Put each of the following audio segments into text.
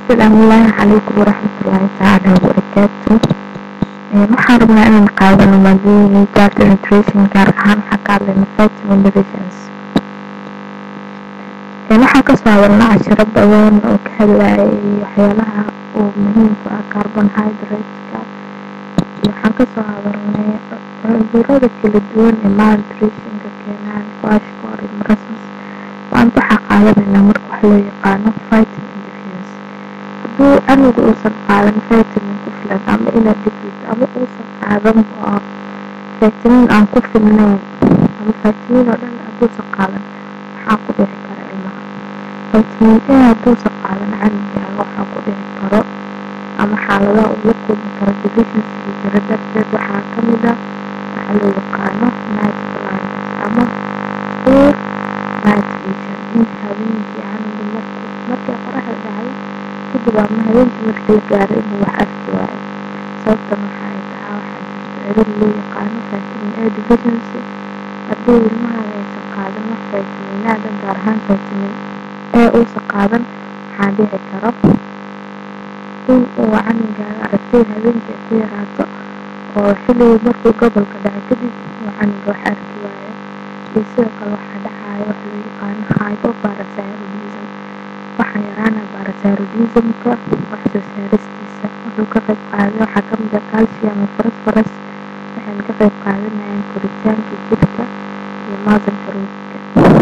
asalaamullaahi calaykum waraxmatullaahi tacaala wabarakaatu waxaan rabnaa inaan qaadano maadooyin gaarta nutrition gaar ahaan waxaan ka hadlayna vitamin deficiency waxaan kasoo hadalna cashiro badan oo ka hadlayay waxyaalaha uu muhiimku ah carbonhydrateska waxaan kasoo hadalnay cudurada kala duwan ee malnutritionka keenaan kwashkor iyo marasus maanta waxaa qaadanaynaa marka wax loo yaqaano vitamin deficiency hadduu canuga uusan qaadan vitamin ku filan ama inaa deficit ama uusan qaadan vitamin aan ku filnayn ama vitamin oo dhan hadduusan qaadan waxaa ku dhici kara ilmaha vitamin a hadduusan qaadan canugaaga waxaa ku dhici karo ama xaaladaha uu la kulmi karo deficiency jira darteed waxaa kamid ah waxaa loo yaqaano night blindness ama poor night vision in habeenkii canuga markuu markay qoraxda dhacdo kadib ama habeenkii markii la gaaro inuu wax arki waayo sababtan waxa ay tahay waxaa jirta cilad loo yaqaano vitamin a deficiency haddii ilmahaaga aysan qaadan wax vitaminaada gaar ahaan vitamin a uusan qaadan waxaa dhici karo in uu canugaaga aragtida habeenkii ku yaraato oo xilligii markuu gobolka dhaco kadib uu canuga wax arki waayo iyo sidoo kale waxaa dhacaya wax loo yaqaano hypoparathyroidism waxaa yaraana parathyroidismka wax soo saaristiisa wuxuu ka qayb qaaday waxaa kamid ah calcium iyo phosphorus waxayna ka qayb qaadanayaan koritaanka jirka iyo maasanka ruuska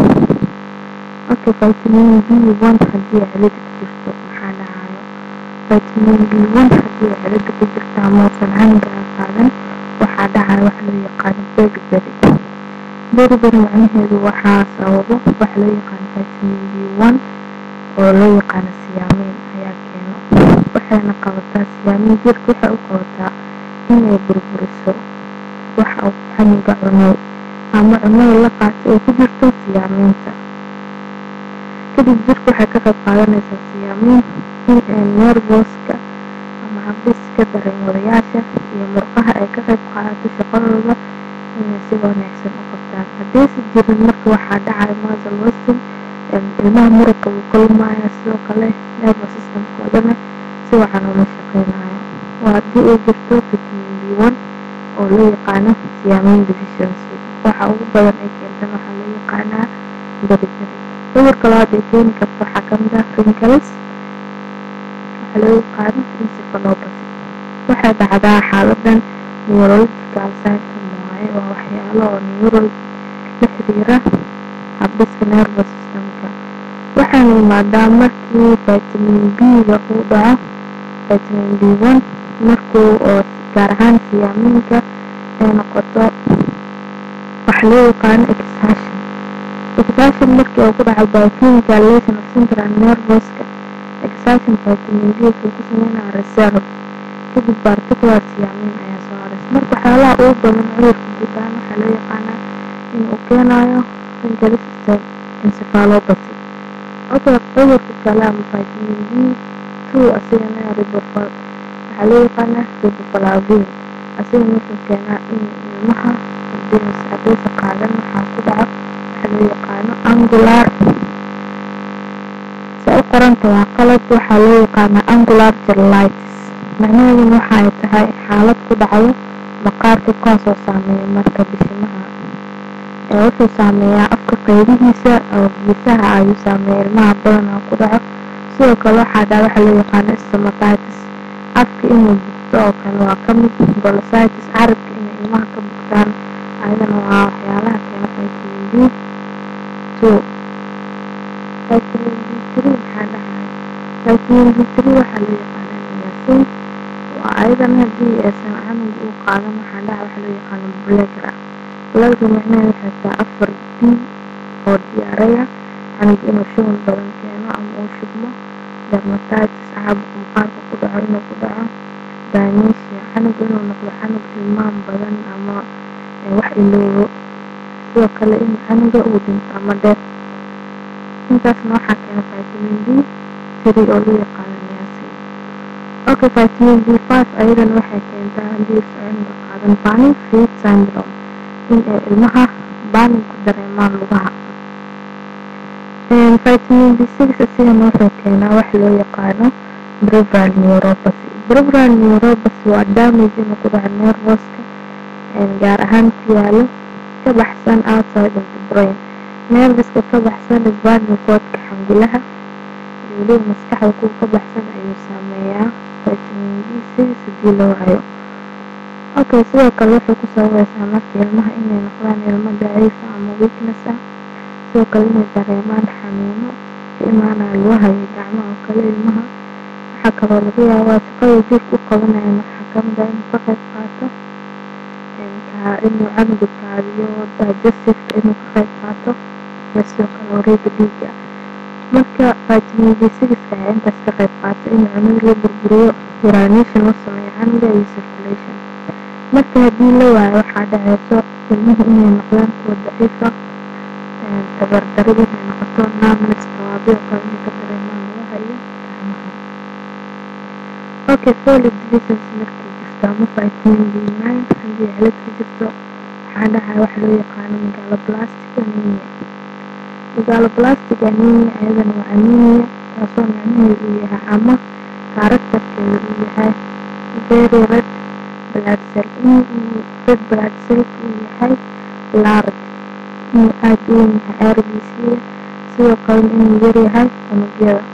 marka vitamin b one haddii cilada ku jirto maxaa dhacayo vitamin b one haddii cilada ku jirto ama uusan canugaa qaadan waxaa dhacaya wax loo yaqaano beriberi beriberi macnaheedu waxaa sababo wax loo yaqaano vitamin b one oo loo yaqaano siyaameyn ayaa keeno waxayna qabataa siyaameyn jirka waxay u qabataa inay burburiso waxa uu canuga cunay ama cunada la qaatay oo ku jirto siyaameynta kadib jirka waxay ka qayb qaadanaysaa siyaameyn in ay nervoska ama habdhiska dareenwadayaasha iyo murqaha ay ka qayb qaadato shaqadooda inay si wanaagsan u qabtaan haddaysa jirin marka waxaa dhacaya muscle wasting ilmaha muruqa wuu ka lumaya sidoo kale nervous systemkoodana si wacan uma shaqeynayo waa haddii ay jirto vitamin b one oo loo yaqaano siyaameyn deficiency waxa ugu badan ay keentan waxaa loo yaqaanaa beriberi cudurka labaad ay keeni karto waxaa kamid ah wrinkles waxaa loo yaqaano encephalopathy waxay dhacdaa xaaladan neurological symptom waaye waa waxyaalo oo neuro la xiriira habdhiska nervous systemka waxaana imaadaa markii vitamin b-ga uu dhaco vitamin b one markuu oo gaar ahaan siyaaminka ay noqoto wax loo yaqaano exhasion exhasion markii uu ku dhaco biochemical lesion of central nervoska exhasion vitamin b wuxuu ku sameynaya reserve kadib particular siyaamin ayaa soo haras marka waxyaalaha ugu badan cudurka guud ahaan waxaa loo yaqaanaa in uu keenayo wrinkles encephalopathy cudurka kale ama vitamin b two asigana ribofol waxaa loo yaqaanaa riboflavin asigana wuxuu keenaa in ilmaha haddaysa qaadan waxaa ku dhaco waxaa loo yaqaano angular se u qoranta waa qalad waxaa loo yaqaanaa angular jellitis macnaheeduna waxa ay tahay xaalad ku dhacdo maqaarka kuwaasoo saameeya marka bishimaha ee wuxuu saameeyaa afka qaybihiisa oo geesaha ayuu saameeya ilmaha badanaa ku dhaco sidoo kale waxaa dhaca waxaa loo yaqaano stomatitis afka inuu bugto oo kale waa kamid golositis carabka inay ilmaha ka bugtaan ayadana waa waxyaalaha keena vitamin b two vitamin b three maxaa dhacaya vitamin b three waxaa loo yaqaana niacin waa ayadana haddii aysan canuga uu qaadan waxaa dhaca waxaa loo yaqaano blegra blegra macnaheedu waxay tahay afar d oo diyaaraya canuga inuu shuban badan keeno ama uu shubmo dermatitis caabuqa maqaarka ku dhaco inuu ku dhaco danesia canuga inuu noqdo canug hilmaan badan ama wax iloobo sidoo kale in canuga uu dhinto ama dheer intaasna waxaa keena vitamin b three oo loo yaqaano niacin okay vitamin b five ayadana waxay keentaa haddii canuga qaadan banin feed syndrome in ay ilmaha baanin ku dareemaan lugaha vitamin b six asigana wuxuu keenaa wax loo yaqaano peripheral neuropathy peripheral neuropathy waa damage inuu ku dhaco nervoska gaar ahaan ku yaalo ka baxsan outside of the brain nerviska ka baxsan spinal cordka xangulaha iyo weliba maskaxda kuwa ka baxsan ayuu saameeyaa vitamin b six hadii la waayo okay sidoo kale waxay ku sababaysaa marka ilmaha inay noqdaan ilmo daciifa ama weakness ah sidoo kale inay dareemaan xanuuno ka imaanaya lugaha iyo gacmaha oo kale ilmaha waxaa kaloo laga yaabaa shaqada jirka u qabanayan waxaa kamid ah inuu ka qayb qaato inuu canuga kaadiyo digestiveka inuu ka qayb qaato iyo sidoo kale wareega dhiiga marka vitamin b sixka ayaa intaas ka qayb qaata in cunuga la burburiyo urination loo sameeyo canuga iyo circulation marka haddii la waayo waxaa dhaceyso ilmuhu inay noqdaan kuwa daciifa tabardaro inay noqoto numbness tawaabio kale inay ka dareemaan lugaha iyo gacmaha okay folate deficiency markay jirto ama vitamin b nine haddii cilad ka jirto waxaa dhacaya waxa loo yaqaano megaloblastic anemia megaloblastic anemia ayadana waa anemia taasoo micnaheedu uu yahay ama karaktarkeedu uu yahay very red blood cell inuu red blood cellka uu yahay large inuu aada u weyn yahay rbc sidoo kalena inuu yaryahay unugyada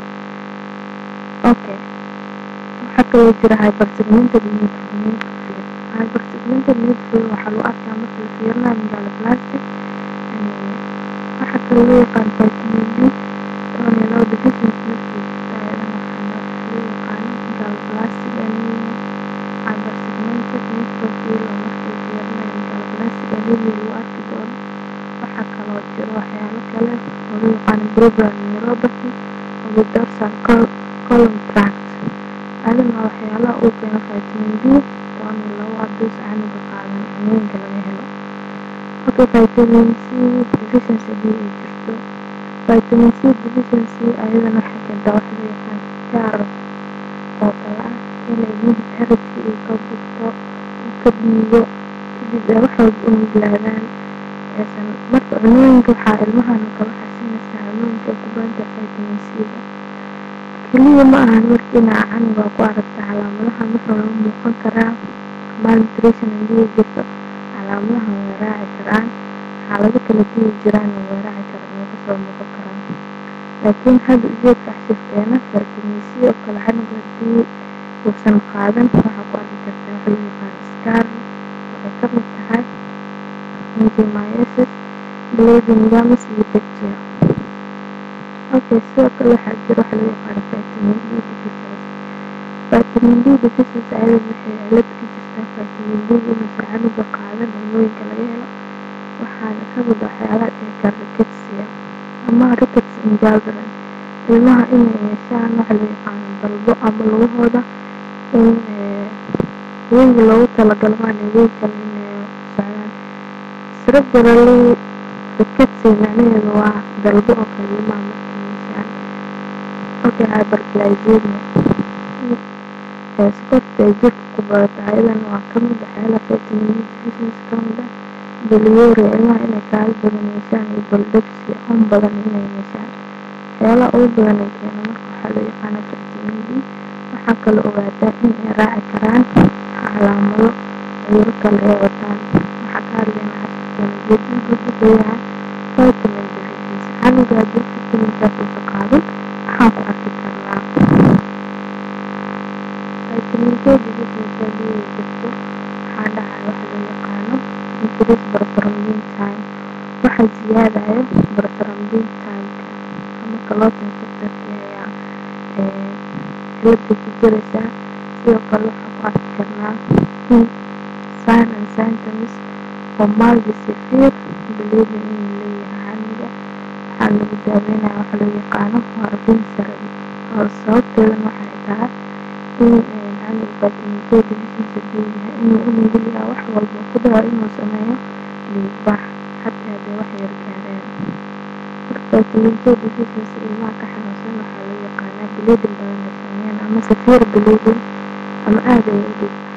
okay waxaa kaloo jira hypersegmented neutrophil hypersegmented neutrophil waxaa lagu arkaa marka la fiirinayo megaloblastic anemia waxaa kaloo loo yaqaan vitamin b toban iyo labo deficiency markay jirto ayadana waxaa loo yaqaano megaloblastic anemia hypersegmented neutrophil oo markay fiirinayo megaloblastic anemia lagu arki doono waxaa kaloo jiro waxyaalo kale oo loo yaqaano peripheral neuropathy of the dorsal column tract adana waa waxyaalaha uu keeno vitamin b toban iyo labo haduus canuga qaadan cunooyinka laga helo marka vitamin c deficiency hadii ay jirto vitamin c deficiency ayadana waxay keentaa waxa loo yaqaan scar oo kale ah inay midab xeradka uu ka bugto uu ka dhiigo kadib ay wax walba u nuglaadaan aysan marka cunooyinka waxaa ilmahana kala xasinaysaa cunooyinka ay ku badan tahay vitamin c-ga keliya ma ahan marka inaa canuga ku aragta calaamadaha marka lagu muuqan karaa malnutrition hadii ay jirto calaamadaha way raaci karaan xaalado kala dii jiraan way raaci karaan way kasoo muuqan karaan laakiin hadda ujeedka xashifkeena vitamin c oo kale canuga hadii uusan qaadan waxaa ku arki kartaa waxa loo yaqaan scar waxay kamid tahay enzymiasis bleeding gums iyo bacteria okay sidoo kale waxaa jira waxa loo yaqaan vitamin d deficiency vitamin d deficiency ayada waxay cilad ka jirtaa vitamin d inuusan canuga qaadan cunooyinka laga helo waxaana kamid ah waxyaalaha dhici kara rickettsia ama rickets in children ilmaha inay yeeshaan waxa loo yaqaano dalbo ama lugahooda in weyga loogu talagalo maana wey kale inay socdaan cerebrally ricketsia macnaheedu waa dalbo oo kale ilmaha markay yeeshaan okay hyperglycemia sokorta ay jirka ku badato ayadana waa kamid waxyaalaha vitamin d deficiency kamid ah biliyuria ilmaha inay kaali badan yeeshaan iyo baldegsi on badan inay yeeshaan waxyaalaha ugu badan ee keeno marka waxaa loo yaqaana vitamin d waxaa kaloo ogaataa in ay raaci karaan calaamado cuduro kale ay wataan waxaa ka hadlaynaa cashirkeena jeedinka wuxuu yahay vitamin deficiency canuga haddii vitaminkaas uusan qaadin waxaan ku arki karnaa vitamin k deficiency haddii ay jirto waxaa dhacaya waxa loo yaqaano increase prothrombin time waxaa ziyaadayo prothrombin timeka ama clotting factorki ayaa cilada ku jiraysaa sidoo kale waxaa ku arki karnaa in sign and symptoms oo mild severe bleeding inuu leeyahay canuga waxaa lagu daaweynaya waxa loo yaqaano warfin therapy oo sababteedana waxay tahay in canuga vitamin k deficiency haduu yahay inuu u nugul yahay wax walba ku dhaco inuu sameeyo dhiigbax xataa hadday wax yar gaareen marka vitamin k deficiency ilmaha ka xanuunsan waxaa loo yaqaanaa bleeding badan ay sameeyaan ama severe bleeding ama aad ay u dhiig